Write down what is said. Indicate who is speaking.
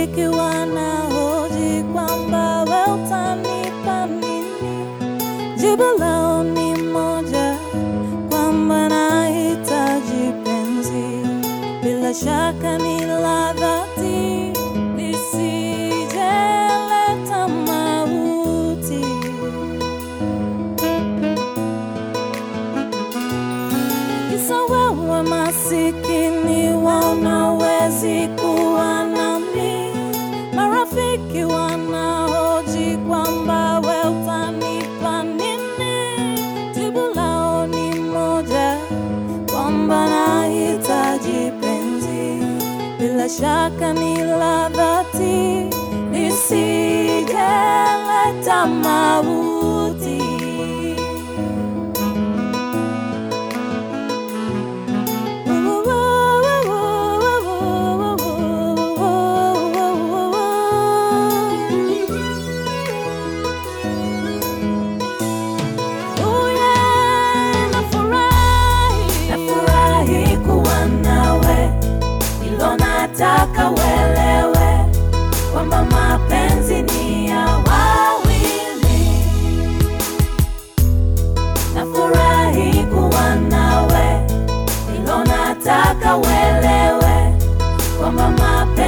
Speaker 1: Marafiki wanahoji kwamba we utanipa nini? Jibu lao ni moja, kwamba nahitaji penzi, bila shaka ni la dhati, lisijeleta mauti. Kisa wewe masikini, wanawezi kuwa nami. Marafiki wanahoji kwamba we utanipa nini? Jibu lao ni moja, kwamba nahitaji penzi, bila shaka ni la dhati, lisijeleta mauti. Nafurahi kuwa nawe, hilo nataka uelewe kwamba mapenzi ni ya wawili. Nafurahi kuwa nawe, hilo nataka uelewe kwamba mapenzi